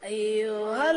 أيها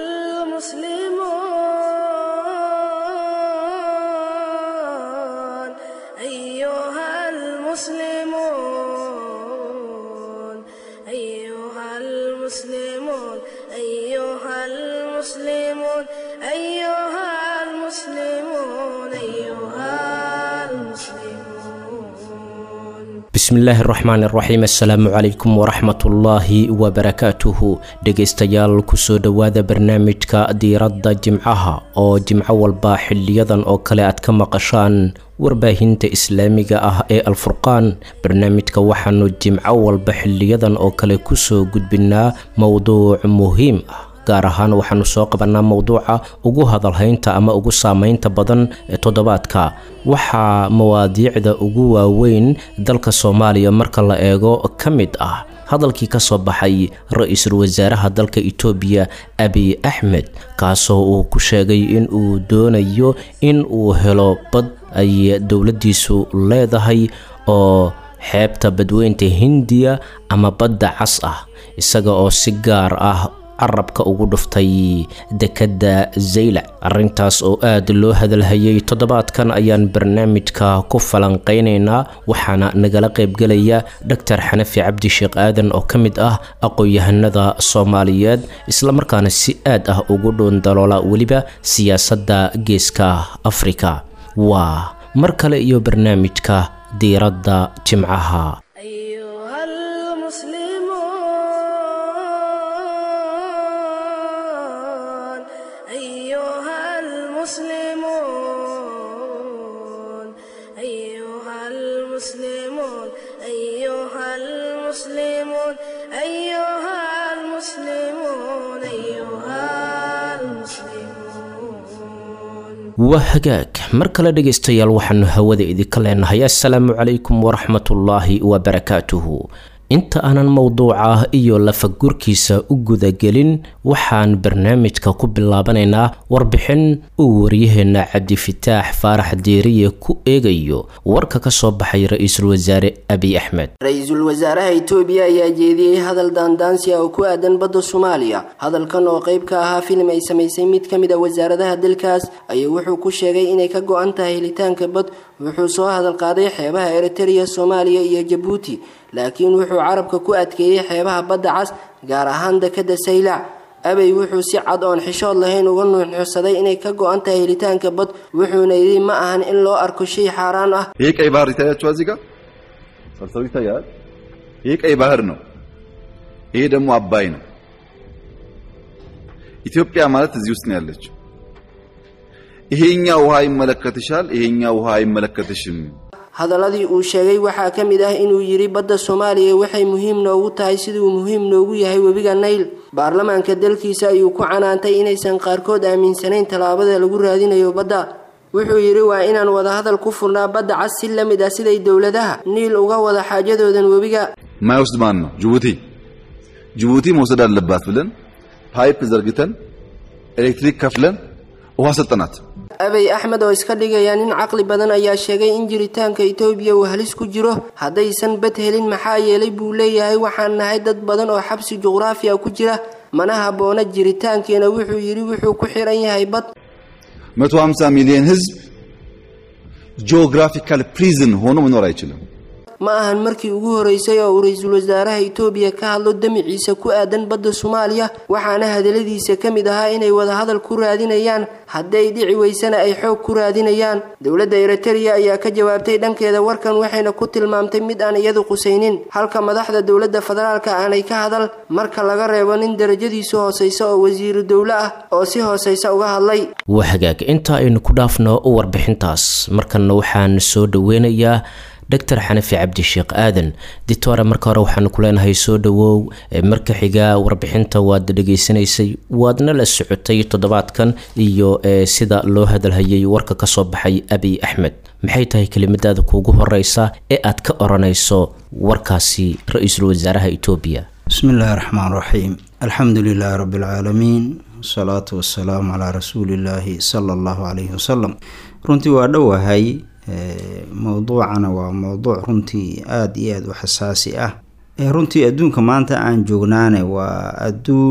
المسلمون أيها المسلمون أيها المسلمون أيها المسلمون أيها المسلمون أيها المسلمون bismillaahi raxmaan iraxiim assalaamu calaykum waraxmatullaahi wabarakaatuhu dhegaystayaal kusoo dhowaada barnaamijka diiradda jimcaha oo jimco walba xiliyadan oo kale aad ka maqashaan warbaahinta islaamiga ah ee alfurqaan barnaamijka waxaanu jimco walba xiliyadan oo kale kusoo gudbinaa mowduuc muhiim ah gaar ahaan waxaanu soo qabanaa mowduuca ugu hadalhaynta ama ugu saameynta badan ee toddobaadka waxaa mawaadiicda ugu waaweyn dalka soomaaliya marka la eego ka mid ah hadalkii ka soo baxay ra-iisul wasaaraha dalka itoobiya abiy axmed kaasoo uu ku sheegay in uu doonayo in uu helo bad ay dowladdiisu leedahay oo xeebta badweynta hindiya ama badda cas ah isaga oo si gaar ah carabka ugu dhuftay dekedda zaylac arrintaas oo aada loo hadalhayay toddobaadkan ayaan barnaamijka ku falanqeynaynaa waxaana nagala qaybgelaya doctor xanafi cabdi sheekh aadan oo ka mid ah aqoon-yahanada soomaaliyeed islamarkaana si aad ah ugu dhuundaloola weliba siyaasadda geeska afrika waa mar kale iyo barnaamijka diiradda jimcaha أيها المسلمون أيها المسلمون أيها المسلمون أيها المسلمون أيها المسلمون أيها المسلمون waa hagaag mar kale dhegaystayaal waxaanu hawada idinka leenahay assalaamu calaykum waraxmatullaahi wabarakaatuhu inta aanan mowduuca iyo lafagurkiisa u gudagelin waxaan barnaamijka ku bilaabanaynaa warbixin uu waryaheena cabdifataax faarax diiriye ku eegayo warka ka soo baxay ra-iisul wasaare abiy axmed ra-iisul wasaaraha itoobiya ayaa jeediyey hadal daandaansi ah oo ku aadan badda soomaaliya hadalkan oo qayb ka ahaa filim ay samaysay mid ka mid a wasaaradaha dalkaas ayaa wuxuu ku sheegay inay ka go-an tahay helitaanka bad wuxuu soo hadal qaaday xeebaha eritereya soomaaliya iyo jabuuti laakiin wuxuu carabka ku adkeeyey xeebaha badda cas gaar ahaan dekadda saylac abey wuxuu si cad oon xishood lahayn uga nuuxnuuxsaday inay ka go-an tahay helitaanka bad wuxuuna yidhi ma ahan in loo arko shay xaaraan ah ይሄ ቀይ ባህር ይታያችኋል እዚህ ጋር ሰልሰው ይታያል። ይሄ ቀይ ባህር ነው። ይሄ ደግሞ አባይ ነው። ኢትዮጵያ ማለት እዚህ ውስጥ ነው ያለችው። ይሄኛው ውሃ ይመለከትሻል፣ ይሄኛው ውሃ አይመለከትሽም። hadaladii uu sheegay waxaa ka mid ah inuu yidhi badda soomaaliya waxay muhiim noogu tahay siduu muhiim noogu yahay webiga nayl baarlamaanka dalkiisa ayuu ku canaantay inaysan qaarkood aaminsanayn tallaabada lagu raadinayo badda wuxuu yidhi waa inaan wadahadal ku furnaa badda cas si la mid ah siday dowladaha niil uga wada xaajadoodan webiga ማይወስድ ማን ነው? ጅቡቲ ጅቡቲ መውሰድ አለባት ብለን ፓይፕ ዘርግተን ኤሌክትሪክ ከፍለን ውሃ ሰጠናት። abey axmed oo iska dhigaya nin caqli badan ayaa sheegay in jiritaanka itoobiya uu halis ku jiro haddaysan bad helin maxaa yeelay buu leeyahay waxaan nahay dad badan oo xabsi juqraafiya ku jira mana habboona jiritaankeena wuxuu yidhi wuxuu ku xiran yahay bad 150 ሚሊዮን ህዝብ ጂኦግራፊካል ፕሪዝን ሆኖ መኖር አይችልም። ma ahan markii ugu horeysay oo uu ra-iisul wasaaraha itoobiya ka hadlo damiciisa ku aadan badda soomaaliya waxaana hadaladiisa ka mid ahaa inay wadahadal ku raadinayaan hadday dhici weysana ay xoog ku raadinayaan dowladda eritereya ayaa ka jawaabtay dhankeeda warkan waxayna ku tilmaamtay mid aan iyadu qusaynin halka madaxda dowladda federaalka aanay ka hadal marka laga reebo nin darajadiisu hooseysa oo wasiiru dowle ah oo si hooseysa uga hadlay waa hagaag inta aynu ku dhaafno warbixintaas markanna waxaan soo dhoweynayaa doctor xanafi cabdi sheekh aadan ditore marka hore waxaanu ku leenahay soo dhawow marka xiga warbixinta waad dhegaysanaysay waadna la socotay toddobaadkan iyo sida loo hadalhayay warka kasoo baxay abiy axmed maxay tahay kelimadaada kuugu horeysa ee aad ka oranayso warkaasi ra-iisul wasaaraha etoobiya bismi illaahi raxmaan raxiim alxamdu lilaahi rabbi alcaalamiin wasalaatu wasalaamu calaa rasuulillaahi sala allahu calayhi wasalam runtii waa dhowahay mowduucana waa mowduuc runtii aada iyo aada u xasaasi ah runtii adduunka maanta aan joognaane waa adduun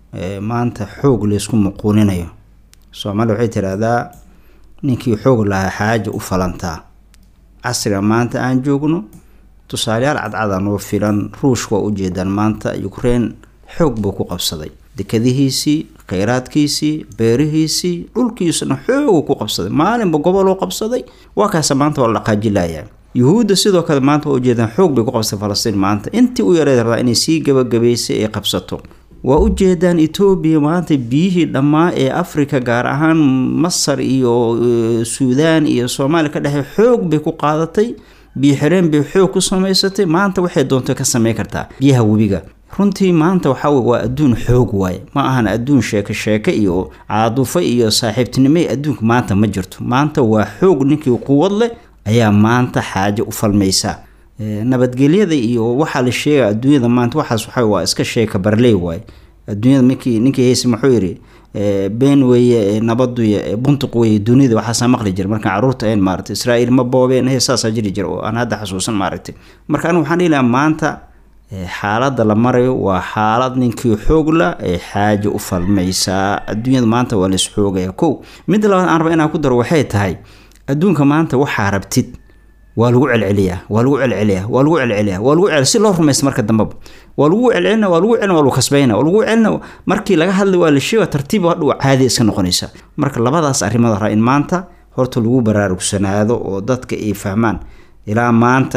maanta xoog laysku muquuninayo soomaaliya waxay tiraahdaa ninkii xoog lahaa xaaja u falantaa casriga maanta aan joogno tusaaleyaal cadcada noo filan ruushka waa ujeedaan maanta ukraine xoog buu ku qabsaday dekadihiisii kheyraadkiisii beerihiisii dhulkiisuna xoogu ku qabsaday maalinba goboloo qabsaday waa kaasa maanta waa la dhaqaajilayaa yuhuudda sidoo kale maanta waa ujeedaan xoog bay ku qabsatay falastiin maanta intii u yareed rabaa inay sii gabagabaysay ay qabsato waa ujeedaan etoobiya maanta biyihii dhammaa ee africa gaar ahaan masar iyo suudaan iyo soomaaliya ka dhexey xoog bay ku qaadatay biyo xireen bay xoog ku samaysatay maanta waxay doonto ka samey kartaa biyaha webiga runtii maanta waxaa wey waa adduun xoog waaye ma ahan adduun sheeke sheeke iyo caadufo iyo saaxiibtinimo adduunka maanta ma jirto maanta waa xoog ninkii quwad leh ayaa maanta xaajo u falmaysa nabadgelyada iyo waxaa la sheega adduunyada maanta waxaas waxa waa iska sheeka barley waaye adduunyada minkii ninkii hayse muxuu yidhi been weeye nabaduy buntuq weeye dunida waxaasaa maqli jira markaan caruurta ahayn maaragtay israa'iil ma boobeen he saasaa jiri jira oo aan hadda xasuusan maaragtay marka anigu waxaan dhihi lahaa maanta xaaladda la marayo waa xaalad ninkii xoogla ee xaaja u falmaysaa adduunyada maanta waa lais xoogaya kow midda labaad aan raba inaan ku daro waxay tahay adduunka maanta waxaa rabtid waa lagu celceliyaa waa lagu celceliyaa waa lagu celceliyaa waa lagu cel si loo rumaysta marka dambeba waa lagu celcelina waa lagu celina waa lagu kasbayna waa lagu celina markii laga hadlay waa la sheega tartiib hadhow caadi iska noqonaysa marka labadaas arrimood raa in maanta horta lagu baraarugsanaado oo dadka ay fahmaan ilaa maanta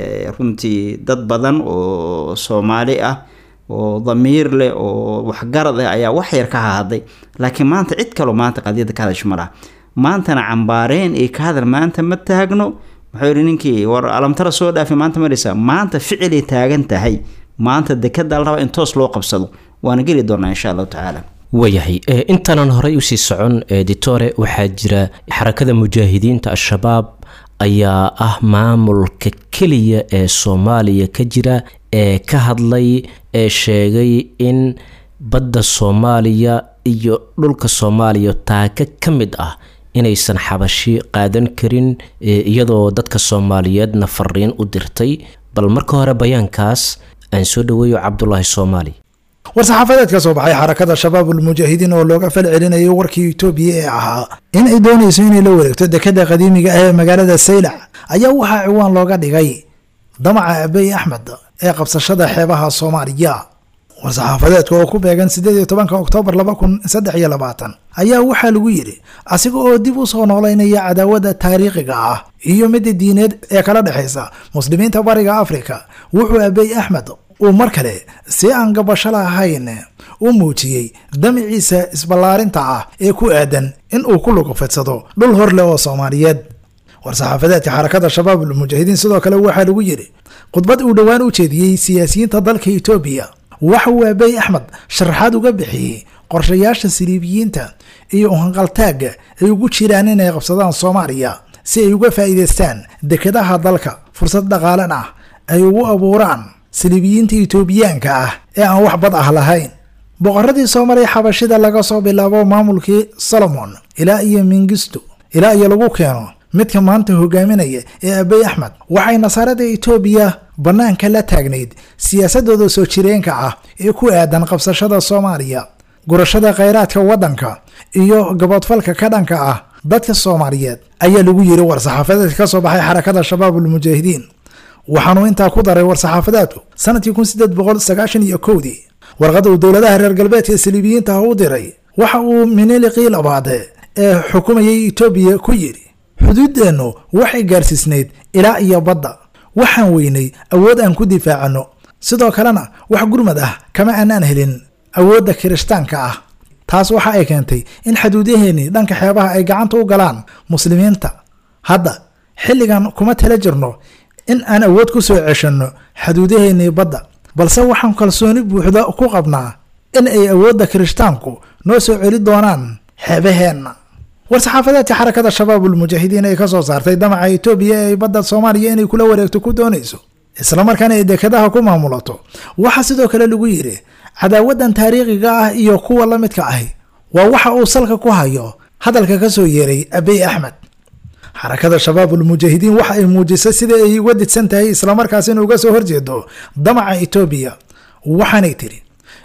runtii dad badan oo soomaali ah oo damiir leh oo waxgarad ah ayaa wax yar ka hahadlay laakiin maanta cid kaloo maanta qadiyadda ka hadasho ma laha maantana cambaareen iyo ka hadal maanta ma taagno wuxuu yidhi ninkii war alamtara soo dhaafay maanta maraysaa maanta ficilay taagan tahay maanta dekada la rabaa in toos loo qabsado waana geli doonaa insha allahu tacaala waayahay intaanan horey usii socon editore waxaa jira xarakada mujaahidiinta al-shabaab ayaa ah maamulka keliya ee soomaaliya ka jira ee ka hadlay ee sheegay in badda soomaaliya iyo dhulka soomaaliya taaka ka mid ah inaysan xabashi qaadan karin iyadoo dadka soomaaliyeedna fariin u dirtay bal marka hore bayaankaas aan soo dhaweeyo cabdulaahi soomaali war-saxaafadeed ka soo baxay xarakada shabaabulmujaahidiin oo looga fal celinayay warkii itoobiya ee ahaa in ay doonayso inay la wareegto dekada qadiimiga ah ee magaalada saylac ayaa waxaa ciwaan looga dhigay damaca abey axmed ee qabsashada xeebaha soomaaliya war-saxaafadeedka oo ku beegan sideed iyo tobanka oktoobar laba kun saddex iyo labaatan ayaa waxaa lagu yidhi asiga oo dib u soo noolaynaya cadaawada taariikhiga ah iyo midda diineed ee kala dhexaysa muslimiinta bariga afrika wuxuu abey axmed uu mar kale si aan gabasho lahayn u muujiyey damiciisa isballaarinta ah ee ku aadan in uu ku lugufidsado dhul hor leh oo soomaaliyeed war-saxaafadeedka xarakada shabaabul mujaahidiin sidoo kale waxaa lagu yidhi khudbad uu dhowaan u jeediyey siyaasiyiinta dalka etoobiya waxa uu abey axmed sharaxaad uga bixiyey qorshayaasha siliibiyiinta iyo uhanqaltaagga ay ugu jiraan inay qabsadaan soomaaliya si ay uga faa'iidaystaan dekadaha dalka fursad dhaqaalan ah ay ugu abuuraan siliibiyiinta etoobiyaanka ah ee aan wax bad ah lahayn boqoradii soo maray xabashida laga soo bilaabo maamulkii solomon ilaa iyo mingisto ilaa iyo lagu keeno midka maanta hogaaminaya ee abey axmed waxay nasaarada etoobiya bannaanka la taagnayd siyaasadooda soo jireenka ah ee ku aadan qabsashada soomaaliya gurashada khayraadka waddanka iyo gaboodfalka ka dhanka ah dadka soomaaliyeed ayaa lagu yiri war-saxaafadeedka ka soo baxay xarakada shabaabulmujaahidiin waxaanuu intaa ku daray war-saxaafadeedku sanadkii kun sideed boqol sagaashan iyo kowdii warqadda uu dowladaha reer galbeedka saliibiyiinta ah u diray waxa uu miniliqii labaade ee xukumayay etoobiya ku yidhi xuduuddeennu waxay gaarsiisnayd ilaa iyo badda waxaan weynay awood aan ku difaacano sidoo kalena wax gurmad ah kama aanaan helin awoodda kirishtaanka ah taas waxa ay keentay in xaduudaheennii dhanka xeebaha ay gacanta u galaan muslimiinta hadda xilligan kuma tala jirno in aan awood ku soo ceshanno xaduudaheennii badda balse waxaan kalsooni buuxda ku qabnaa in ay awoodda kirishtaanku noo soo celi doonaan xeebaheenna war-saxaafadeedka xarakada shabaabulmujaahidiin ay ka soo saartay damaca etoobiya ee ay badda soomaaliya inay kula wareegto ku doonayso islamarkaana ay dekadaha ku maamulato waxaa sidoo kale lagu yidhi cadaawadan taariikhiga ah iyo kuwa la midka ahi waa waxa uu salka ku hayo hadalka ka soo yeeray abey axmed xarakada shabaabulmujaahidiin waxa ay muujisay sida ay uga didsan tahay islamarkaas in uga soo horjeedo damaca etoobiya waxaanay tiri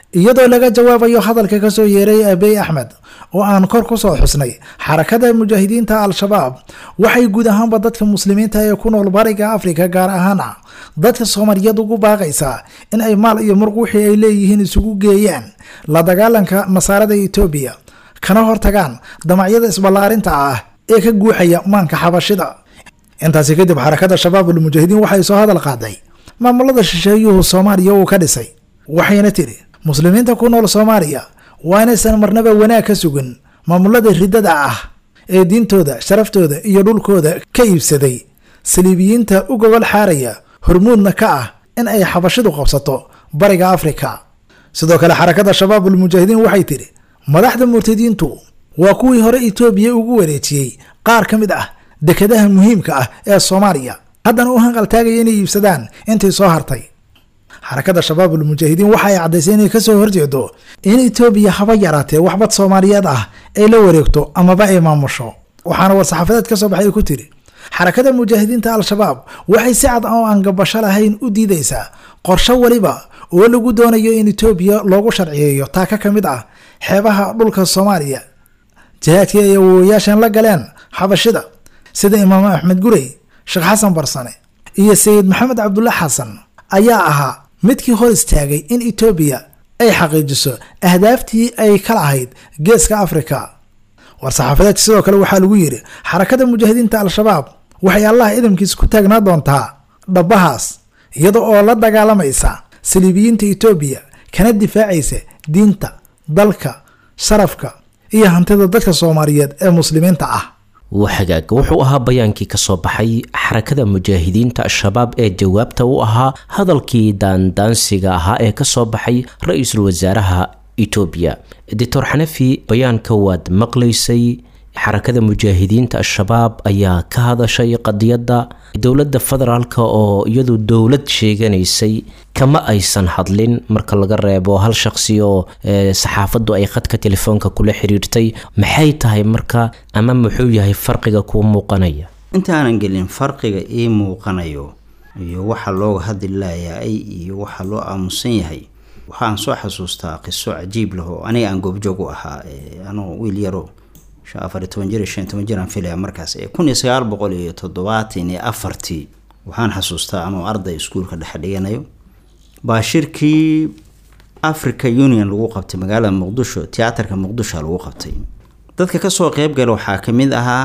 iyadoo laga jawaabayo hadalka kasoo yeeray abiy axmed oo aan kor kusoo xusnay xarakada mujaahidiinta al-shabaab waxay guud ahaanba dadka muslimiinta ee ku nool bariga afrika gaar ahaana dadka soomaaliyeed ugu baaqaysaa in ay maal iyo murq wixii ay leeyihiin isugu geeyaan la dagaalanka nasaarada etoobiya kana hortagaan damacyada isballaarinta ah ee ka guuxaya maanka xabashida intaasi kadib xarakada shabaabul mujaahidiin waxay soo hadal qaaday maamulada shisheeyuhu soomaaliya uu ka dhisay waxayna tidhi muslimiinta ku nool soomaaliya waa inaysan marnaba wanaag ka sugin maamulada riddada ah ee diintooda sharaftooda iyo dhulkooda ka iibsaday saliibiyiinta u gogol xaaraya hormuudna ka ah in ay xabashidu qabsato bariga afrika sidoo kale xarakada shabaabul mujaahidiin waxay tidhi madaxda murtadiintu waa kuwii hore etoobiya ugu wareejiyey qaar ka mid ah dekadaha muhiimka ah ee soomaaliya haddana u hanqaltaagaya inay iibsadaan intii soo hartay xarakada shabaabul mujaahidiin waxa ay caddaysay inay kasoo horjeedo in etoobiya haba yaraatee waxbad soomaaliyeed ah ay la wareegto amaba ay maamusho waxaana war-saxaafadeed ka soo baxay ku tiri xarakada mujaahidiinta al-shabaab waxay si cad oo aan gabasho lahayn u diidaysaa qorsho weliba oo lagu doonayo in etoobiya loogu sharciyeeyo taaka ka mid ah xeebaha dhulka soomaaliya jihaadkii ay awowayaashan la galeen xabashida sida imaam axmed gurey sheekh xasan barsane iyo sayid maxamed cabdulla xasan ayaa ahaa midkii hor istaagay in etoobiya ay xaqiijiso ahdaaftii ay ka lahayd geeska afrika war-saxaafadeedka sidoo kale waxaa lagu yidhi xarakada mujaahidiinta al-shabaab waxay allah idamkiisa ku taagnaa doontaa dhabbahaas iyada oo la dagaalamaysa saliibiyiinta etoobiya kana difaacaysa diinta dalka sharafka iyo hantida dadka soomaaliyeed ee muslimiinta ah waxagaag wuxuu ahaa bayaankii kasoo baxay xarakada mujaahidiinta al-shabaab ee jawaabta u ahaa hadalkii daandaansiga ahaa ee kasoo baxay ra-iisul wasaaraha etoobiya doctor xanafi bayaanka waad maqlaysay xarakada mujaahidiinta al-shabaab ayaa ka hadashay qadiyadda dowladda federaalk oo iyadu dowlad sheeganaysay kama aysan hadlin marka laga reebo hal shaqsi oo saxaafaddu ay khadka telefoonka kula xiriirtay maxay tahay marka ama muxuu yahay farqiga kuu muuqanaya intaanan gelin farqiga ii muuqanayo iyo waxa looga hadli layaay iyo waxa loo aamusan yahay waxaan soo xasuustaa qiso cajiib leh oo aniga aan goobjoog u ahaa anoo wiil yaro afar iyo toban jir iyo shan iyo toban jir aan filaya markaas ee kun iyo sagaal boqol iyo toddobaatan iyo afartii waxaan xasuustaa anoo arday iskuulka dhexe dhiganayo baa shirkii africa union lagu qabtay magaalada muqdisho tiyaatarka muqdisho lagu qabtay dadka kasoo qeybgala waxaa kamid ahaa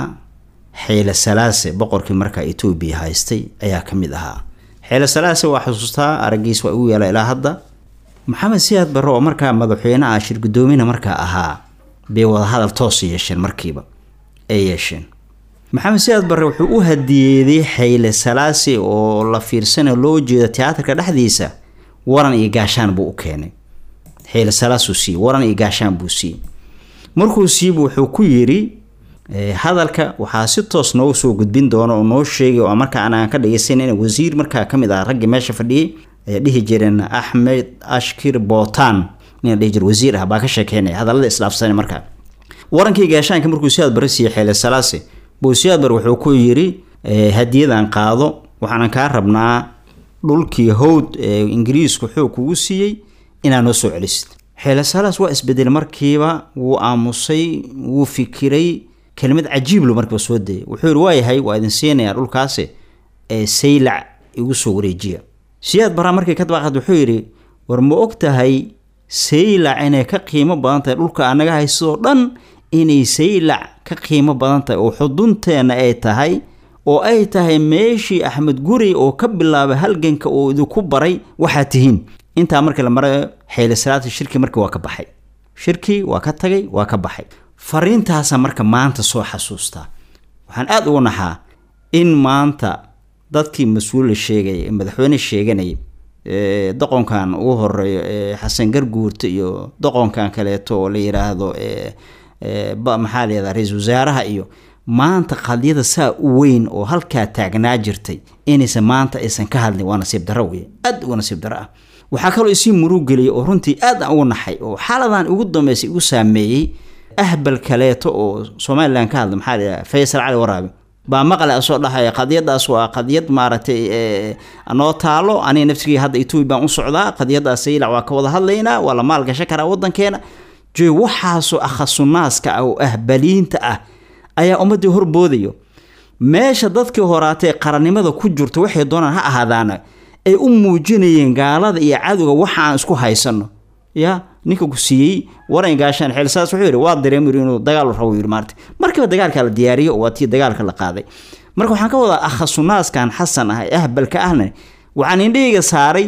xeyle salaase boqorkii markaa etoobiya haystay ayaa kamid ahaa xeyle salaase waa xasuustaa aragiis waa igu yaala ilaa hadda maxamed siyaad barre oo markaa madaxweyne ah shir guddoomina markaa ahaa bay wadahadal toos yeesheen markiiba ay yeesheen maxamed siyaad barre wuxuu u hadiyeeday xayle salaasi oo la fiirsana loo jeedo tiyaatarka dhexdiisa waran iyo gaashaan buu u keenay xayle salaasuu siiyey waran iyo gaashaan buu siiyey markuu siibu wuxuu ku yidhi hadalka waxaa si toos noogu soo gudbin doona oo noo sheegay oo markaa anaan ka dhageysan in wasiir markaa kamid ah raggii meesha fadhiyay ayaa dhihi jireen axmed ashkir bootan nin dhihi jir wasiir ah baa ka sheekeynaya hadallada islaafsana markaa warankii gaashaanka markuu siyaad bare siiyey xeele salaase buu siyaad bare wuxuu ku yidhi hadiyadan qaado waxaanan kaa rabnaa dhulkii howd ee ingiriisku xoog kugu siiyey inaad noo soo celisid xeele salaas waa isbedel markiiba wuu aamusay wuu fikiray kelimad cajiiblu markiiba soo dayay wuxuu yidhi waayahay waa idin siinayaa dhulkaasi ee saylac igu soo wareejiya siyaad baraa markii ka dabaaqad wuxuu yidhi war ma og tahay saylac inay ka qiimo badan tahay dhulka anaga haystoo dhan inay saylac ka qiimo badan tahay oo xudunteenna ay tahay oo ay tahay meeshii axmed guri oo ka bilaabay halganka oo idinku baray waxaad tihiin intaa markii la marayo xeyle salaata shirkii markii waa ka baxay shirkii waa ka tagay waa ka baxay fariintaasa marka maanta soo xasuustaa waxaan aada ugu naxaa in maanta dadkii mas-uula sheegay madaxweyne sheeganayay doqonkan ugu horeeyo xasan garguurta iyo doqonkan kaleeto oo la yiraahdo maxaa layihahda ra-iisul wasaaraha iyo maanta qadiyada saa u weyn oo halkaa taagnaa jirtay inaysan maanta aysan ka hadlin waa nasiib daro wey aad uga nasiib daro ah waxaa kaloo isii murug geliyay oo runtii aad aan ugu naxay oo xaaladan ugu dambeysay igu saameeyey ahbal kaleeto oo somalilan ka hadla maxaa layidhaha faysal cali waraabe baa maqle asoo dhahaya qadiyadaas waa qadiyad maaragtay noo taalo aniga nafsigii hadda etoobiya baan u socdaa qadiyadaas saylac waa ka wada hadlaynaa waa la maalgashan karaa wadankeena joy waxaasoo akhasunnaaska ah oo ahbaliinta ah ayaa ummaddii horboodayo meesha dadkii horaatee qarannimada ku jirto waxay doonaan ha ahaadaana ay u muujinayeen gaalada iyo cadowga waxa aan isku haysano ya ninka ku siiyey waran gaashaan xeelsaas wuxuu yidhi waa dareemir inuu dagaal rabo yidhi maarta markiiba dagaalka la diyaariyo waa tii dagaalka la qaaday marka waxaan ka wadaa akhasunaaskan xasan ah ee ahbalka ahna waxaan indhahayga saaray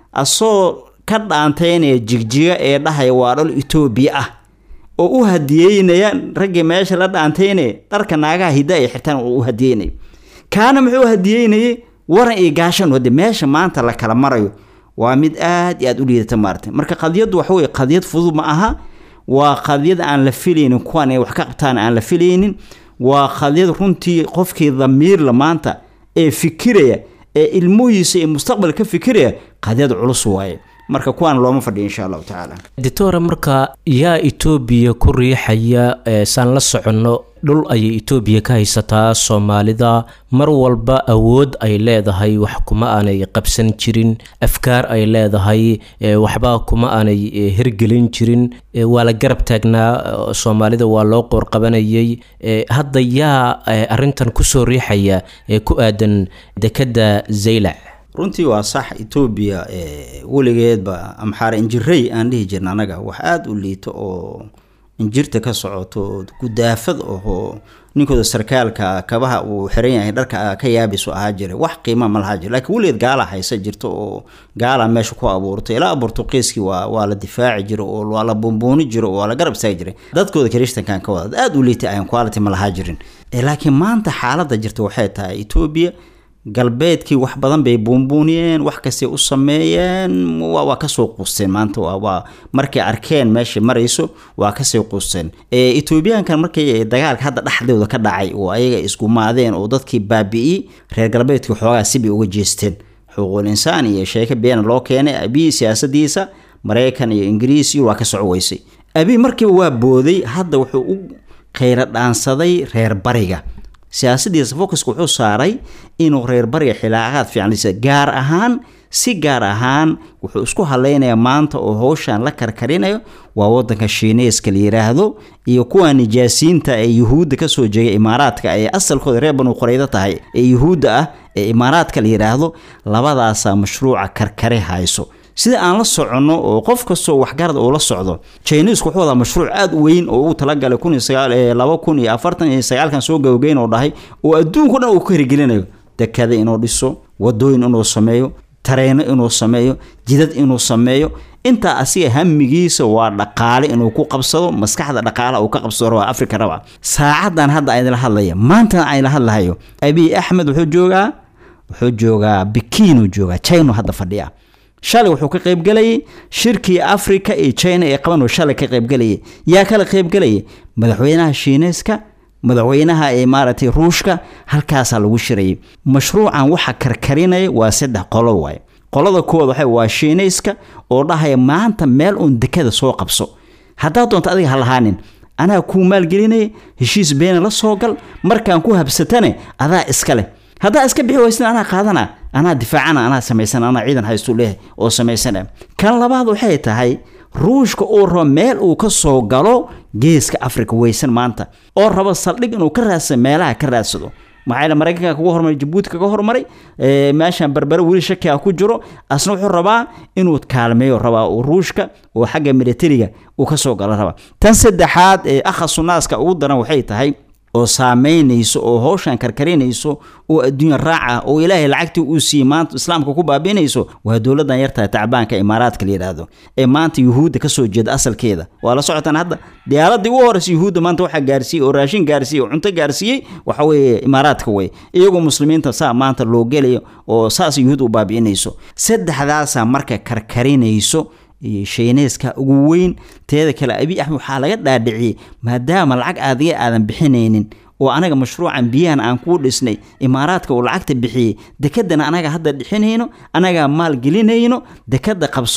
asoo ka dhaantaynaya jigjiga ee dhahaya waa dhol etoobiya ah oo u hadiyeynaya raggii meesha la dhaantaynaya dharka naagaha hidda ay xirtaan oo u hadiyeynayo kaana muxuu hadiyeynayay waran iyo gaashan wade meesha maanta la kala marayo waa mid aad iyo aad u liidata maarata marka qadiyaddu waxa weye qadiyad fudud ma aha waa qadiyad aan la filaynin kuwan ay wax ka qabtaan aan la filaynin waa qadiyad runtii qofkii damiirla maanta ee fikiraya ee ilmuhiisa iyo mustaqbal ka fikiraya qadiyad culus waaye marka kuwaan looma fadhiyo insha allahu tacaala doctora marka yaa etoobiya ku riixaya saan la soconno dhul ayay etoobiya ka haysataa soomaalida mar walba awood ay leedahay wax kuma aanay qabsan jirin afkaar ay leedahay waxba kuma aanay hirgelin jirin waa la garab taagnaa soomaalida waa loo qoorqabanayay hadda yaa arintan kusoo riixaya ee ku aadan dekadda zaylac runtii waa sax etoobiya weligeedba amxaare injirey aan dhihi jirna anaga wax aada u liito oo injirta ka socoto gudaafad ahoo ninkooda sarkaalka kabaha uu xiran yahay dharka ka yaabisu ahaa jira wax qiima ma lahaa jira lakiin weligeed gaala haysa jirto oo gaala meesha ku abuurtay ilaa bortuqiiskii waa waa la difaaci jiro oo waa la buunbuuni jiro oo waa la garab istaagi jiray dadkooda kirishtankan ka wada aada u liitay ayan quality ma lahaa jirin laakiin maanta xaaladda jirta waxay tahay etoobiya galbeedkii wax badan bay buunbuuniyeen wax kastay u sameeyeen waa kasoo quusteen maanta waa markay arkeen meesha marayso waa kasoo quusteen etoobiyaankan markay dagaalka hadda dhexdooda ka dhacay oo ayaga isgumaadeen oo dadkii baabi'iyey reer galbeedkii xoogaa sibay uga jeesteen xuquuqul insaan iyo sheeko beena loo keenay abii siyaasadiisa maraykan iyo ingiriis iyo waa ka soco weysay abii markiiba waa booday hadda wuxuu u kheyra dhaansaday reer bariga siyaasadiisa focuska wuxuu saaray inuu reer bariga xilaaqaad fiicnaysa gaar ahaan si gaar ahaan wuxuu isku hadlaynayaa maanta oo howshan la karkarinayo waa wadanka shiineyska la yiraahdo iyo kuwa nijaasiinta ee yuhuudda kasoo jeega imaaraadka ee asalkooda reer banu qoreydo tahay ee yuhuudda ah ee imaaraadka la yiraahdo labadaasaa mashruuca karkare hayso sida aan la soconno oo qof kastoo waxgarad uu la socdo chinesku wuxuu wadaa mashruuc aada u weyn oo uu talagalay kun iyo sagaal laba kun iyo afartan iyo sagaalkan soo gabagayn oo dhahay oo adduunko dhan uu ka hirgelinayo dekada inuu dhiso wadooyin inuu sameeyo tareeno inuu sameeyo jidad inuu sameeyo intaa asiga hamigiisa waa dhaqaale inuu ku qabsado maskaxda dhaqaalaha uu ka qabsado rabaa africa raba saacadan hadda aydila hadlaya maantana ayla hadlahayo abiy axmed wuxuu joogaa wuxuu joogaa bikiinuu joogaa china hadda fadhiya shalay wuxuu ka qaybgelayay shirkii africa iyo china ee qaban shalay ka qaybgelayay yaa kala qaybgelayay madaxweynaha shiineyska madaxweynaha ee maaragtay ruushka halkaasaa lagu shirayay mashruucan waxa karkarinaya waa saddex qolo waaye qolada koowaad waxa waa shiineyska oo dhahaya maanta meel uun dekada soo qabso haddaad doonto adiga ha lahaanin anaa kuu maalgelinaya heshiis beena la soo gal markaan ku habsatane adaa iska leh haddaa iska bixi waysna anaa qaadana anaa difaacana anaa samaysan anaa ciidan haystu leehay oo samaysana kan labaad waxay tahay ruushka uu rabo meel uu ka soo galo geeska africa weysan maanta oo rabo saldhig inuu ka raadsado meelaha ka raadsado maxaa maraykanka kaga hormaray jabuuti kaga hormaray meeshan berbere weli shakiga ku jiro asna wuxuu rabaa inuu kaalmeeyo rabaa ruushka oo xagga militariga uu kasoo galo rabaa tan saddexaad ee akhasunnaaska ugu daran waxay tahay oo saameynayso oo howshan karkarinayso oo adduunya raaca oo ilaahay lacagtii uu siiyey maanta islaamka ku baabiinayso waa dowladan yartahay tacbaanka imaaraadka la yidhaahdo ee maanta yuhuudda kasoo jeeda asalkeeda waa la socotaan hadda diyaaradii ugu horeysa yuhuudda maanta waxaa gaarsiiyey oo raashin gaarsiiyey oo cunto gaarsiiyey waxa weeye imaaraadka wey iyagoo muslimiinta saa maanta loo gelayo oo saas yuhuud u baabi'inayso saddexdaasaa marka karkarinayso iyo shiineyska ugu weyn teeda kale abiy axmed waxaa laga dhaadhiciyey maadaama lacag aadiga aadan bixinaynin oo anaga mashruucan biyahan aan kuu dhisnay imaaraadka uu lacagta bixiyey dekadana anaga hadda dhixinayno anagaa maal gelinayno dekada qabso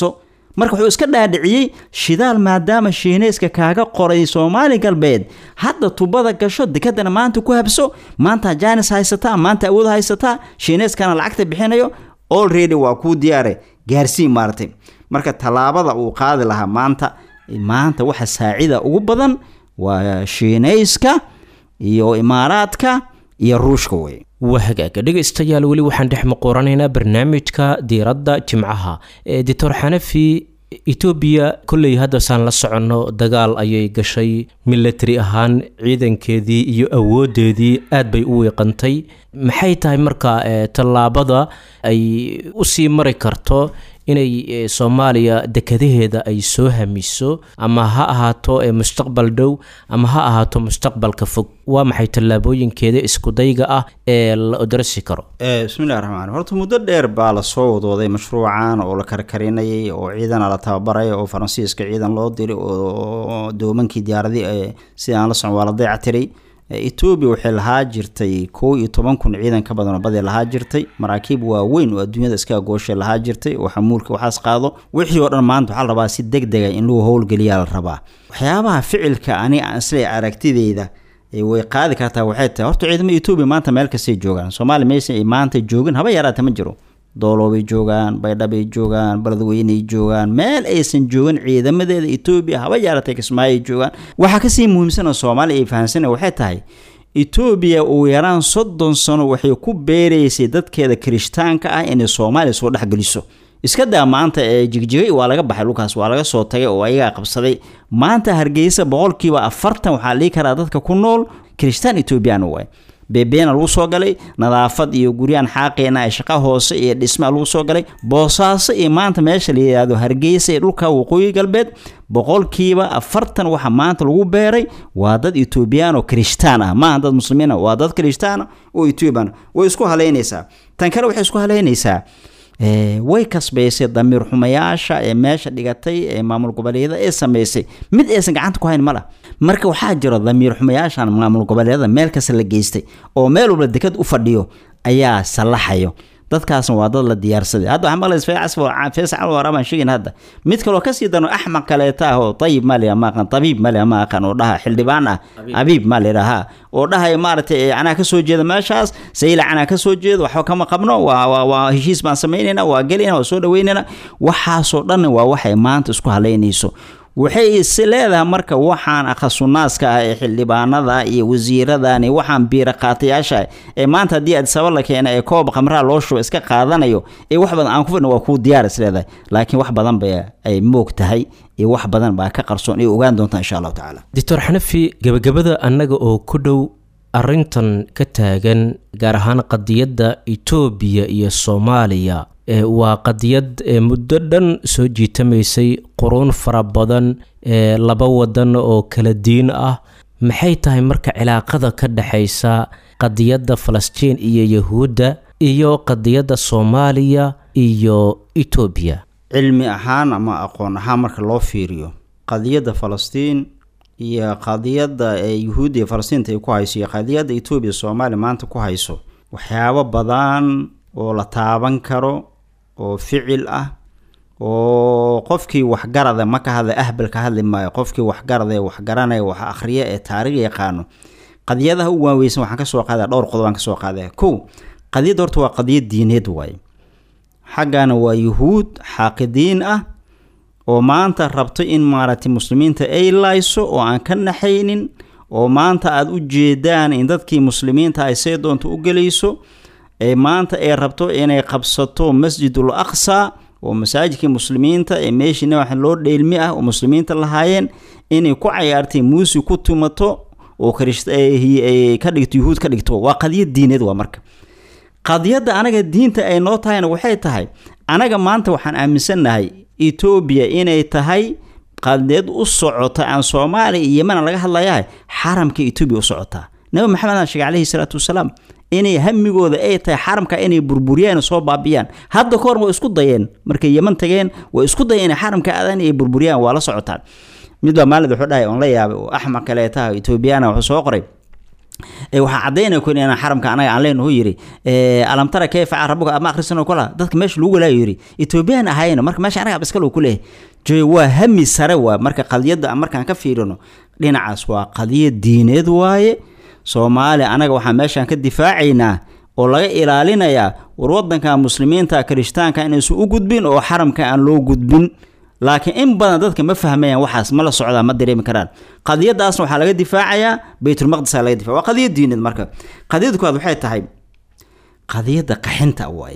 marka wuxuu iska dhaadhiciyey shidaal maadaama shiineyska kaaga qoray soomaali galbeed hadda tubada gasho dekadana maanta ku habso maanta jaanis haysataa maanta awood haysataa shiineyskana lacagta bixinayo already waa kuu diyaare gaarsii maaratay marka tallaabada uu qaadi lahaa maanta maanta waxa saacida ugu badan waa shiineyska iyo imaaraadka iyo ruushka wey waa hagaaga dhegaystayaal weli waxaan dhex muquuranaynaa barnaamijka diiradda jimcaha ee doctor xanafi etoobiya kolley haddasaan la soconno dagaal ayay gashay milatary ahaan ciidankeedii iyo awoodeedii aad bay u wiiqantay maxay tahay marka tallaabada ay usii mari karto inay soomaaliya dekadaheeda ay soo hamiso ama ha ahaato mustaqbal dhow ama ha ahaato mustaqbalka fog waa maxay tallaabooyinkeeda iskudayga ah ee la odrasi karo bismillahi raxmaan horta muddo dheer baa lasoo wadooday mashruucan oo la karkarinayay oo ciidana la tababaraya oo faransiiska ciidan loo diray oo doomankii diyaaradii sida aan la socon waa la dayactiray etoobiya waxay lahaa jirtay kow iyo toban kun ciidan ka badan oo badii lahaa jirtay maraakiib waaweyn oo adduunyada iska agooshay lahaa jirtay oo xamuulka waxaas qaado wixii oo dhan maanta waxaa la rabaa si deg dega in lagu howlgeliyaa la rabaa waxyaabaha ficilka ani aan isle aragtideyda way qaadi kartaa waxay tahay horta ciidamada etoobiya maanta meel kastay joogaan soomaaliya meesha ay maanta joogin haba yaraata ma jiro dooloobay joogaan baydhabay joogaan baladweyney joogaan meel aysan joogin ciidamadeeda etoobiya haba yaaratay kismaayoay joogaan waxaa kasii muhiimsana soomaaliya ay fahamsana waxay tahay etoobiya ugu yaraan soddon sano waxay ku beeraysay dadkeeda kirishtaanka ah inay soomaaliya soo dhexgeliso iska daa maanta ee jigjigay waa laga baxay dhulkaas waa laga soo tagay oo ayagaa qabsaday maanta hargeysa boqolkiiba afartan waxaa lii karaa dadka ku nool kirishtaan etoobiyaan waay beebeena lagu soo galay nadaafad iyo guryaan xaaqeena ee shaqa hoose iyo dhismaa lagu soo galay boosaaso iyo maanta meesha la yidhaahdo hargeysa ee dhulka waqooyi galbeed boqolkiiba afartan waxa maanta lagu beeray waa dad etoobiyaan oo kirishtaan ah maaha dad muslimiina waa dad kirishtaan oo etoobiyan way isku haleynaysaa tan kale waxay isku haleynaysaa way kasbaysay damiir xumayaasha ee meesha dhigatay ee maamul goboleedyada ee sameysay mid aysan gacanta ku hayn mala marka waxaa jiro damiir xumayaashan maamul goboleedyada meel kasta la geystay oo meel walba dekad u fadhiyo ayaa sallaxayo dadkaasna waa dad la diyaarsaday hadda waxaa maqlaysa fees calwara baan sheegin hadda mid kaloo kasii dano axmaq kaleeta ah oo tayib ma leh ma aqan tabiib ma leh ma aqan oo dhaha xildhibaan ah abiib ma lidhaha oo dhahay maaragtay anaa kasoo jeeda meeshaas saylac anaa kasoo jeeda waxba kama qabno waa waa waa heshiis baan samaynayna waa gelayna waa soo dhaweynayna waxaasoo dhan waa waxay maanta isku haleynayso waxay is leedahay marka waxaan akhasunnaaska ah ee xildhibaanada iyo wasiiradan iyo waxaan biiraqaatayaasha ee maanta haddii adisaba la keena ee koob khamraha loo shubo iska qaadanayo ee wax badan aan ku fidna waa kuu diyaar is leedahay laakiin wax badan ba ay moog tahay iyo wax badan baa ka qarsoon iyo ogaan doontaa insha allahu tacaala doctor xanafi gebagabada annaga oo ku dhow arrintan ka taagan gaar ahaan qadiyadda etoobiya iyo soomaaliya waa qadiyad muddo dhan soo jiitamaysay quruun fara badan ee laba wadan oo kala diin ah maxay tahay marka cilaaqada ka dhexaysa qadiyadda falastiin iyo yahuudda iyo qadiyadda soomaaliya iyo etoobiya cilmi ahaan ama aqoon ahaan marka loo fiiriyo qadiyadda falastiin iyo qadiyadda ee yuhuudda iyo falastiinta ay ku hayso iyo qadiyadda etoobiya soomaaliya maanta ku hayso waxyaabo badan oo la taaban karo oo ficil ah oo qofkii waxgarada ma ka hadla ahbal ka hadli maayo qofkii waxgarada ee waxgaranaya wax akhriya ee taariikh yaqaano qadiyadaha u waaweysan waxaan kasoo qaadaya dhowr qodob aan kasoo qaadaya kow qadiyadda horta waa qadiyad diineed waaye xaggana waa yuhuud xaaqidiin ah oo maanta rabto in maaragtay muslimiinta ay layso oo aan ka naxaynin oo maanta aada u jeedaan in dadkii muslimiinta ay see doonto u gelayso ee maanta ay rabto inay qabsato masjidul aqsa oo masaajidkii muslimiinta ee meeshii nabaxa loo dheelmi ah oo muslimiinta lahaayeen inay ku cayaartay muusi ku tumato oo ka dhigto yuhuud ka dhigto waa qadiyad diineed waa marka qadiyadda anaga diinta ay noo tahayna waxay tahay anaga maanta waxaan aaminsannahay etoobiya inay tahay qadiyad u socota aan soomaaliya iyo yemana laga hadlayahay xaramka etoobiya u socotaa nabi maxamed aan sheegay calayhi salaatu wasalaam inay hamigooda ay tahay xaramka inay burburiyaan soo baabiyaan hadda ka hor way isku dayeen markay yeman tageen way isku dayeen inay xaramka aadaan ay burburiyaan waa la socotaan mid baa maalid wuxuu dhahay oon la yaabay oo axmaq kaleetaha etoobiyaana wuxuu soo qoray waxaa cadaynaya kun inaan xaramka anaga aan leenahu yiri alamtara kayfa rabuka ama akhrisano kula dadka meesha lagu walaayo yiri etoobiyaan ahayna marka meesha anaga abiskalo ku leeyahay joy waa hami sare waa marka qadiyadda markaan ka fiirino dhinacaas waa qadiyad diineed waaye soomaaliya anaga waxaan meeshaan ka difaacaynaa oo laga ilaalinayaa war wadanka muslimiinta kirishtaanka inaysan u gudbin oo xaramka aan loo gudbin laakiin in badan dadka ma fahmayaan waxaas ma la socdaa ma dareemi karaan qadiyadaasna waxaa laga difaacayaa baytulmaqdisa laga difaca waa qadiyad diineed marka qadiyada koowaad waxay tahay qadiyadda qaxinta waaye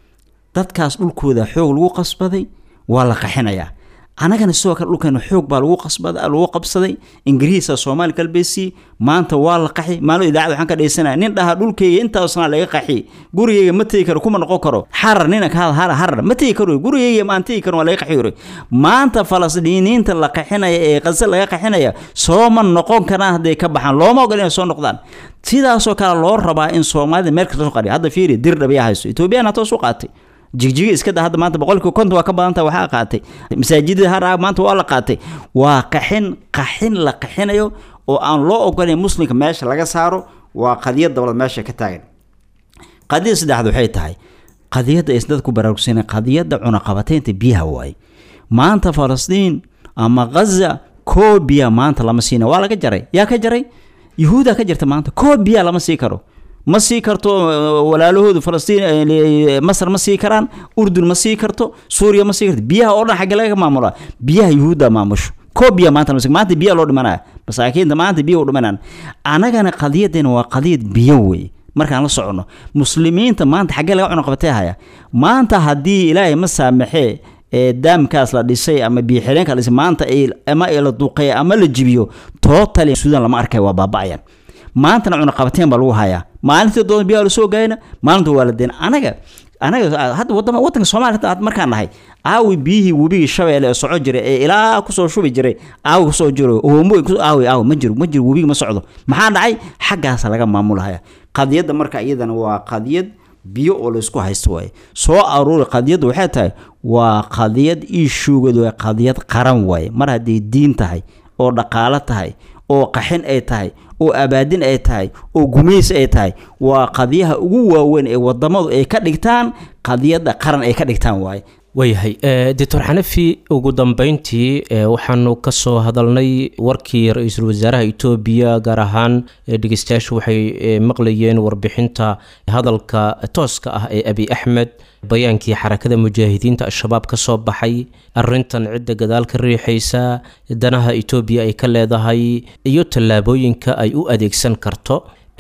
dadkaas dhulkooda xoog lagu qasbaday waa la qaxinayaa anagana sidoo kale dhulkeena xoog baa lagu qasbada lagu qabsaday ingiriisa soomaali galbeedsi maanta waa la qaxi maalin idaacada waxaan ka dhaysanaya nin dhaha dhulkeyga intaasna laga qaxi gurigeyga ma tegi karo kuma noqon karo xarar nina ka hada harar ma tegi karo gurigeyga maan tegi karo waa laga qaxi yuri maanta falasdiiniinta la qaxinaya ee qase laga qaxinaya sooma noqon karaan hadday ka baxaan looma ogol inay soo noqdaan sidaasoo kale loo rabaa in soomaalida meel kasta soo qariya hadda fiiri dir dhabiya hayso etoobiyana toos u qaatay jigjiga iska da hadda maanta boqolkiiba konton waa ka badanta waxaa qaatay masaajidada har maanta waa la qaatay waa qaxin qaxin la qaxinayo oo aan loo ogolayn muslimka meesha laga saaro waa qadiyad dowlad meesha ka taagan qadiyada saddexaad waxay tahay qadiyadda is dadku baraarugsanay qadiyadda cunaqabateynta biyaha waaye maanta falastiin ama ghaza koo biya maanta lama siina waa laga jaray yaa ka jaray yuhuudaa ka jirta maanta koo biya lama sii karo ma sii karto walaalahoodu falastiin masar ma sii karaan urdun ma sii karto suuriya ma sii karto biyaha oo dhan xagge laga maamulaa biyaha yuhuudda maamusho koo biya maanta maanta biya loo dhimanaya masaakiinta maanta biya u dhimanaan anagana qadiyadeena waa qadiyad biyo wey markaan la socono muslimiinta maanta xaggee laga cunuqabatay haya maanta haddii ilaahay ma saamaxee ee daamkaas la dhisay ama biyoxireenka la dhisay maanta ama la duqeeya ama la jibiyo tootali suudan lama arkay waa baaba'ayan maantana cunaqabateen baa lagu hayaa maalintii doon biyaa lasoo gaayna maalinta waa la deena anaga anaga hadda wadama wadanka soomaaliya hadda markaan nahay aawi biyihii webigii shabeelle ee soco jiray ee ilaa kusoo shubi jiray aawi kusoo jiro hoomo aawi aawi ma jiro ma jiro webigi ma socdo maxaa dhacay xaggaasa laga maamulahaya qadiyadda marka iyadana waa qadiyad biyo oo laysku haysto waaye soo aruuri qadiyadda waxay tahay waa qadiyad iishuugad waa qadiyad qaran waaye mar hadday diin tahay oo dhaqaalo tahay oo qaxin ay tahay oo abaadin ay tahay oo gumays ay tahay waa qadiyaha ugu waaweyn ee wadamadu ay ka dhigtaan qadiyadda qaran ay ka dhigtaan waaye waayahay doctor xanafi ugu dambeyntii waxaanu ka soo hadalnay warkii ra-iisul wasaaraha etoobiya gaar ahaan dhegeystayaashu waxay maqlayeen warbixinta hadalka tooska ah ee abi axmed bayaankii xarakada mujaahidiinta al-shabaab ka soo baxay arintan cidda gadaal ka riixaysa danaha etoobiya ay ka leedahay iyo tallaabooyinka ay u adeegsan karto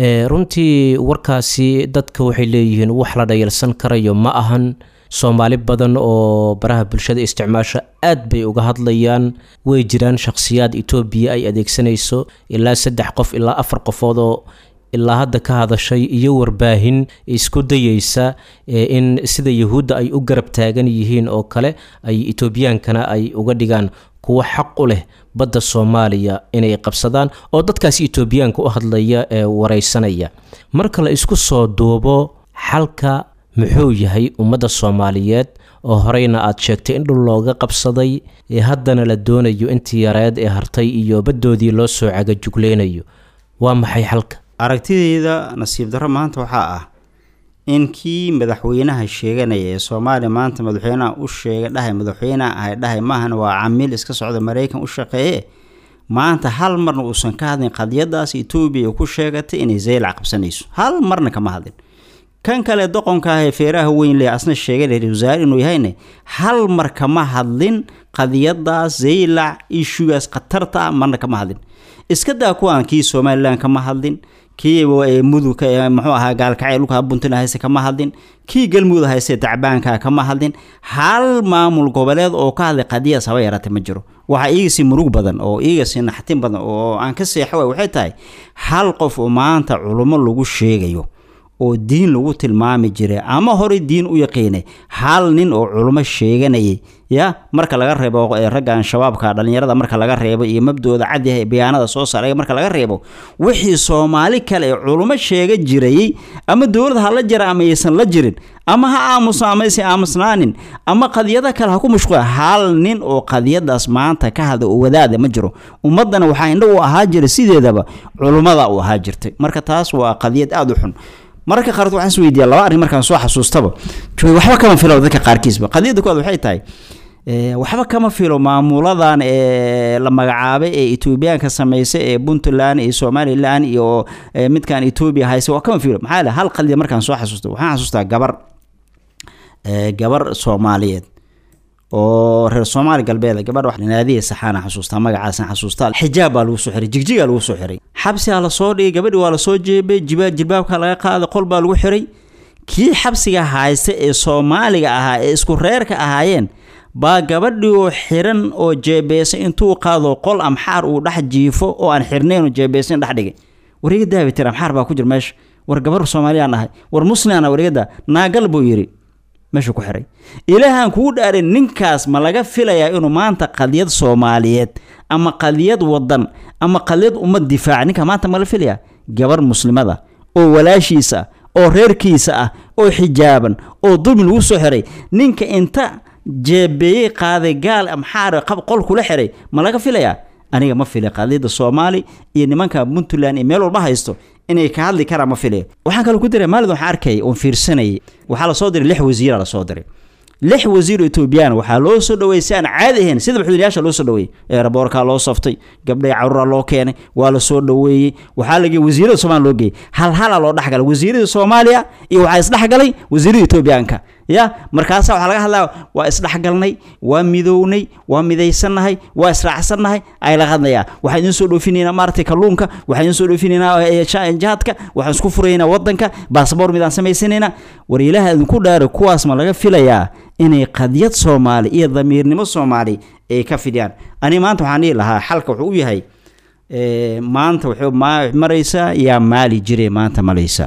runtii warkaasi dadka waxay leeyihiin wax la dhayalsan karayo ma ahan soomaali badan oo baraha bulshada isticmaasho aad bay uga hadlayaan way jiraan shakhsiyaad etoobiya ay adeegsanayso ilaa saddex qof ilaa afar qofood oo ilaa hadda ka hadashay iyo warbaahin isku dayeysa in sida yahuudda ay u garab taagan yihiin oo kale ay etoobiyaankana ay uga dhigaan kuwo xaq u leh badda soomaaliya inay qabsadaan oo dadkaasi etoobiyaanka u hadlaya ee wareysanaya marka la isku soo duubo xalka muxuu yahay ummadda soomaaliyeed oo horeyna aad sheegtay in dhul looga qabsaday ee haddana la doonayo intii yareed ee hartay iyo baddoodii loo soo cagajuglaynayo waa maxay xalka aragtidayda nasiib darro maanta waxaa ah in kii madaxweynaha sheeganaya ee soomaaliya maanta madaxweynaha u sheega dhahay madaxweynaha ahay dhahay maahan waa camiil iska socda maraykan u shaqeeye maanta hal marna uusan ka hadlin qadiyadaas etoobiya ku sheegatay inay zaylac qabsanayso hal marna kama hadlin kan kale doqonka ah ee feeraha weyn le asna sheegay ra-isul wasaare inuu yahayne hal mar kama hadlin qadiyadaas zaylac ishugaas khatarta ah marna kama hadlin iska daa kuwaan kii somalilan kama hadlin kii mudugka muxuu ahaa gaalkacay dhulka puntland hayse kama hadlin kii galmudug hayse tacbaanka kama hadlin hal maamul goboleed oo ka hadlay qadiyadaas haba yaraatay ma jiro waxaa iigasii murug badan oo iigasii naxtin badan oo aan ka seexo waay waxay tahay hal qof oo maanta culummo lagu sheegayo oo diin lagu tilmaami jiray ama horey diin u yaqiinay hal nin oo culummo sheeganayay ya marka laga reebo ee raggan shabaabka dhallinyarada marka laga reebo iyo mabdooda cadyaha ee bayaanada soo saaray marka laga reebo wixii soomaali kale ee culummo sheega jirayey ama dowlad ha la jira ama aysan la jirin ama ha aamuso ama aysan aamusnaanin ama qadiyada kale ha ku mashquula hal nin oo qadiyadaas maanta ka hadla oo wadaada ma jiro ummaddana waxaa indho u ahaa jira sideedaba culummada u ahaa jirtay marka taas waa qadiyad aada u xun mararka qaarkood waxaan is weydiiya laba arrin markaan soo xasuustaba waxba kama filo dadka qaarkiisba qadiyadda koowaad waxay tahay waxba kama filo maamuladan ee la magacaabay ee etoobiyaanka sameysay ee puntland iyo somalilan iyo midkan etoobiya hayse waa kama filo maxaa hal qadiya markaan soo xasuusta waxaan xasuustaa gabar gabar soomaaliyeed oo reer soomaali galbeed gabadha naadiya saxaana xasuustaa magacaasan xasuustaa xijaab baa lagu soo xiray jigjigaa lagu soo xiray xabsigaa lasoo dhigay gabadhi waa lasoo jeebay jiba jilbaabka laga qaaday qol baa lagu xiray kii xabsiga haysta ee soomaaliga ahaa ee isku reerka ahaayeen baa gabadhii oo xiran oo jeebeysay intuu qaado qol amxaar uu dhex jiifo oo aan xirnayn oo jeebeysan dhex dhigay wariga daabitir amxaar baa ku jira meesha war gabar soomaaliyaan ahay war muslimaan warigada naagal buu yidhi meesha ku xiray ilaahaan kugu dhaarin ninkaas ma laga filayaa inuu maanta qadiyad soomaaliyeed ama qadiyad wadan ama qadiyad ummad difaaca ninka maanta ma la filayaa gabar muslimada oo walaashiisa ah oo reerkiisa ah oo xijaaban oo dulmi lagu soo xiray ninka inta jeebeeyey qaaday gaal amxaar qol kula xiray ma laga filayaa aniga ma fila qadiyadda soomaali iyo nimanka puntland iyo meel walba haysto inay ka hadli karaan ma filayo waxaan kaloo ku diray maalid waxaan arkayay oon fiirsanayay waxaa lasoo diray lix wasiira lasoo diray lix wasiir oo etoobiyaan waxaa loo soo dhaweeyey si aan caadi ahayn sida madaxweynayaasha loo soo dhaweeyey eeraboorkaa loo saftay gabdhay caruuraa loo keenay waa la soo dhaweeyey waxaa la geeyey wasiirada soomaaliya loo geeyey hal halaa loo dhexgalay wasiirada soomaaliya iyo waxaa isdhexgalay wasiirada etoobiyaanka ya markaasa waxaa laga hadlaya waa isdhexgalnay waa midownay waa midaysannahay waa israacsannahay ay laga hadlayaa waxaan idiin soo dhoofinaynaa maaragtay kalluunka waxaan idiin soo dhoofinaynaa jaadka waxaan isku furaynaa wadanka baasboor midaan samaysanaynaa war ilaaha idinku dhaaro kuwaas ma laga filayaa inay qadiyad soomaali iyo damiirnimo soomaali ay ka fidiyaan ani maanta waxaan dhihi lahaa xalka wuxuu u yahay maanta wuxuu maraysaa yaa maali jire maanta malaysaa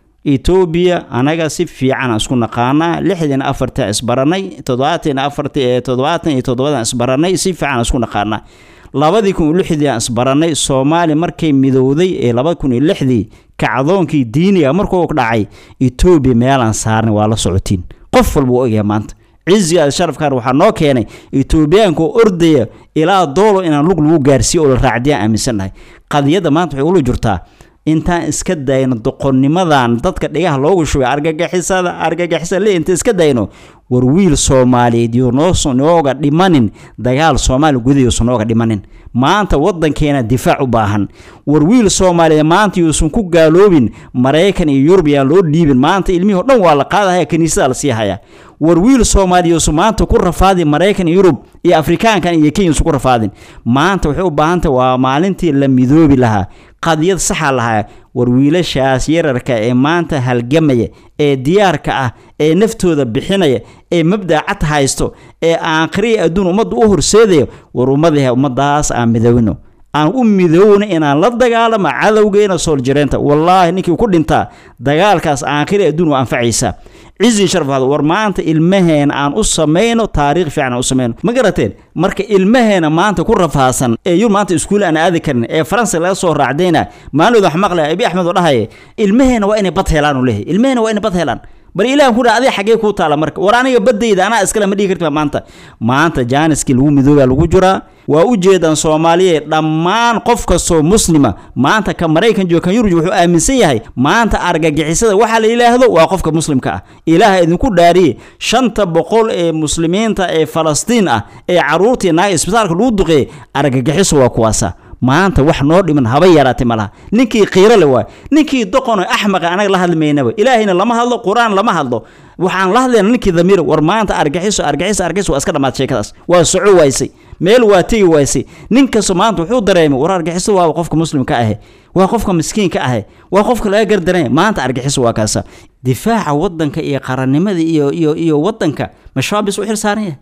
etoobiya anaga si fiican isku naqaanaa lixdan afartan isbaranay toddobaatan afarta ee toddobaatan iyo toddobadan isbaranay si fiican isku naqaanaa labadii kun iyo lixdii aan isbaranay soomaali markay midowday ee laba kun iyo lixdii kacdoonkii diiniga markuu dhacay etoobiya meelaan saarnay waa la socotiin qof walba u ogyahay maanta ciziga sharafkan waxaa noo keenay etoobiyaanka oo ordaya ilaa doolo inaan lug lagu gaarsiiyo oo la raacdiyaan aaminsannahay qadiyadda maanta waxay ula jirtaa intaan iska dayno doqonnimadan dadka dhigaha loogu shubay argagixisada argagixisada le inta iska dayno war wiil soomaaliyeed yo nooga dhimanin dagaal soomaaliya gudahiiusan nooga dhimanin maanta wadankeena difaac u baahan war wiil soomaaliyeed maanta yuusan ku gaaloobin maraykan iyo yurub yaan loo dhiibin maanta ilmihii o dhan waa la qaadahaya kiniisada la sii haya war wiil soomaaliya yuusan maanta ku rafaadin maraykan iyo yurub iyo afrikaankan iyo kenya yuusan ku rafaadin maanta waxay u baahantahay waa maalintii la midoobi lahaa qadiyad saxa lahaa war wiilashaas yararka ee maanta halgamaya ee diyaarka ah ee naftooda bixinaya ee mabda cad haysto ee aakhiriya adduun ummadda u horseedaya war ummadaha ummadaas aan midowno aan u midoowna inaan la dagaalamo cadowgeena sooljareenta wallaahi ninkii ku dhintaa dagaalkaas aakhiri adduun waa anfacaysaa cizi sharfaad war maanta ilmaheena aan u samayno taariikh fiican aan u samayno ma garateen marka ilmaheena maanta ku rafaasan ee yur maanta iskuul aan aadi karin ee faransa laga soo raacdayna maalinood wax maqlaya abi axmed oo dhahaye ilmaheena waa inay bad helaan uu leeyahay ilmaheena waa inay bad helaan bal ilahan ku dha adiga xaggee kuu taala marka war aniga baddayda anaa iskale ma dhigi karti maanta maanta jaaniskii lagu midoobaa lagu jiraa waa u jeedaan soomaaliyeed dhammaan qof kastoo muslima maanta ka maraykan jooga kan yurub wuxuu aaminsan yahay maanta argagixisada waxaa la yidhaahdo waa qofka muslimka ah ilaaha idinku dhaariye shanta boqol ee muslimiinta ee falastiin ah ee caruurtii naaga isbitaalka lagu duqeeyey argagixiso waa kuwaasa maanta wax noo dhiman haba yaraatay malaha ninkii qiiro le waay ninkii doqono axmaqa anaga la hadli maynaba ilaahayna lama hadlo qur-aan lama hadlo waxaan la hadlayna ninkii damiir war maanta argaxiso argaxiso argaxiso waa iska dhammaad sheekadaas waa soco waysay meel waa tegi waysay nin kasta maanta wuxuu dareemay war argaxiso waa qofka muslimka ahe waa qofka miskiinka ahe waa qofka laga gardaranaya maanta argaxiso waa kaasa difaaca wadanka iyo qarannimada iyo iyo iyo wadanka ma shabaab bis u xil saaran yahay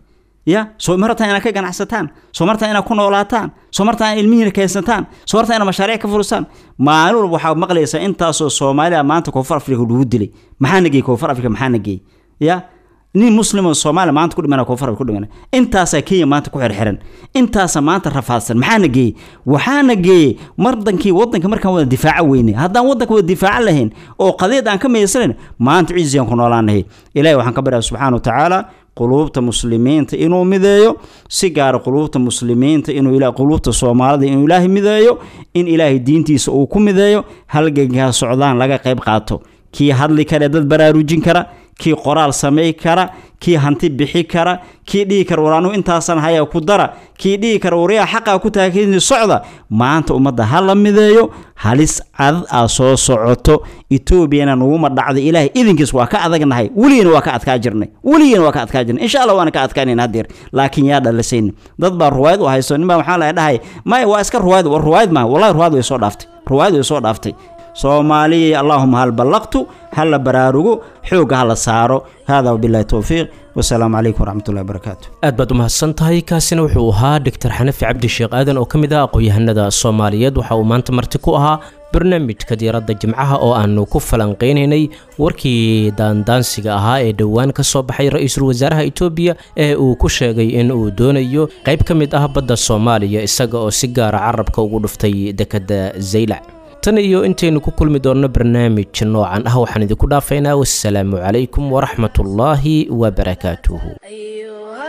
ya soo martaan inaad ka ganacsataan soo martaan inaad ku noolaataan soo martaan inaad ilmihiina keensataan soo martaan inaad mashaariic ka furisaan maalin walba waxaa maqlaysaa intaasoo soomaaliya maanta koonfur afrika lagu dilay maxaana geeyey koonfur afrika maxaana geeyey ya nin muslim oo soomaaliya maanta ku dhimana koonfur afrika ku dhimana intaasaa kenya maanta ku xirxiran intaasaa maanta rafaadsan maxaana geeyey waxaana geeyey mardankii wadanka markaan wada difaaco weyne haddaan wadanka wada difaaco lahayn oo qadiyad aan ka meysanayn maanta ciisiyan ku noolaanahay ilahi waxaan ka baryaa subxaana wa tacaala quluubta muslimiinta inuu mideeyo si gaara quluubta muslimiinta inuu ila quluubta soomaalida inuu ilaahay mideeyo in ilaahay diintiisa uu ku mideeyo halgankaa socdaan laga qayb qaato kii hadli kara dad baraarujin kara kii qoraal samay kara kii hanti bixi kara kii dhihi kara war anugu intaasan haya ku dara kii dhihi kara waryaa xaqaa ku taakini socda maanta ummadda ha la mideeyo halis cadad aa soo socoto etoobiyana nuguma dhacday ilaahay idinkiis waa ka adagnahay weligiina waa ka adkaa jirnay weligiina waa ka adkaa jirnay insha allah waana ka adkaanayn haddeer laakiin yaa dhalisayn dad baa ruwaayad u hayso nin baa waxaa la dhahay maya waa iska ruwaayad war ruwaayad maaha wallahi ruwaayad way soo dhaaftay ruwaayad way soo dhaaftay soomaaliya allaahuma hal ballaqtu ha la baraarugo xoogga ha la saaro hada wabillahi towfiiq wasalaamu calaykum waraxmatullahi wabarakaatu aad baad u mahadsan tahay kaasina wuxuu ahaa doctor xanafi cabdi sheekh aadan oo ka mid ah aqoon-yahanada soomaaliyeed waxa uu maanta marti ku ahaa barnaamijka diiradda jimcaha oo aanu ku falanqeynaynay warkii daandaansiga ahaa ee dhowaan ka soo baxay ra-iisul wasaaraha etoobiya ee uu ku sheegay in uu doonayo qayb ka mid ah badda soomaaliya isaga oo si gaara carabka ugu dhuftay dekedda zaylac tan iyo intaynu ku kulmi doonno barnaamij noocan ah waxaan idinku dhaafaynaa wassalaamu calaykum waraxmatullaahi wabarakaatuhu أيها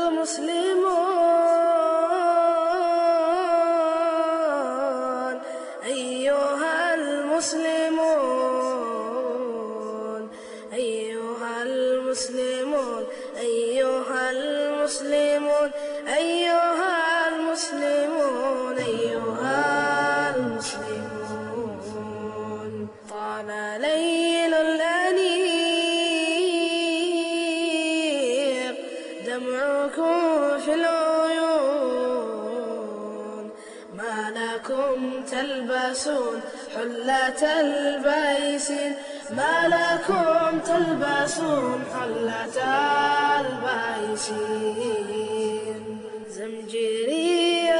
المسلمون أيها المسلمون أيها المسلمون أيها المسلمون أيها المسلمون أيها المسلمون طال ليل الأنيق دمعكم في العيون ما لكم تلبسون حلة البيسين ما لكم تلبسون حلة البيسين زمجري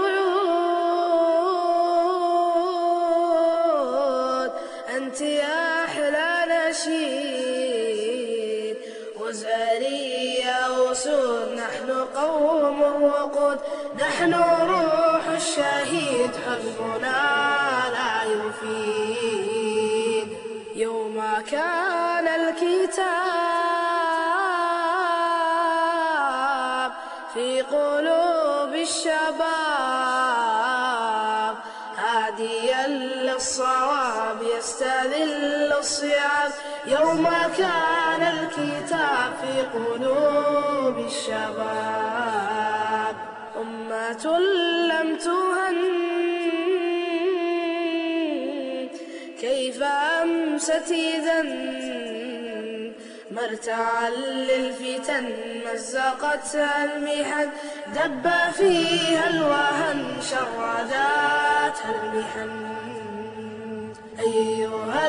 رعود أنت يا أحلى نشيد وزاري يا أسود نحن قوم وقود نحن روح الشهيد حزبنا لا يفيد يوم كان الكتاب في قلوب الشباب هاديا للصواب يستذل الصيام يوم كان الكتاب في قلوب الشباب أمة لم تهن كيف أمست إذا مرتعا للفتن مزقتها المحن دب فيها الوهن شرداتها المحن أيها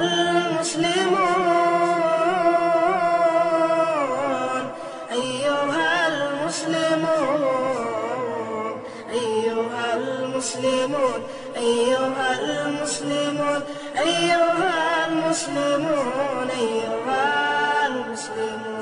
المسلمون أيها المسلمون أيها المسلمون أيها المسلمون أيها المسلمون أيها المسلمون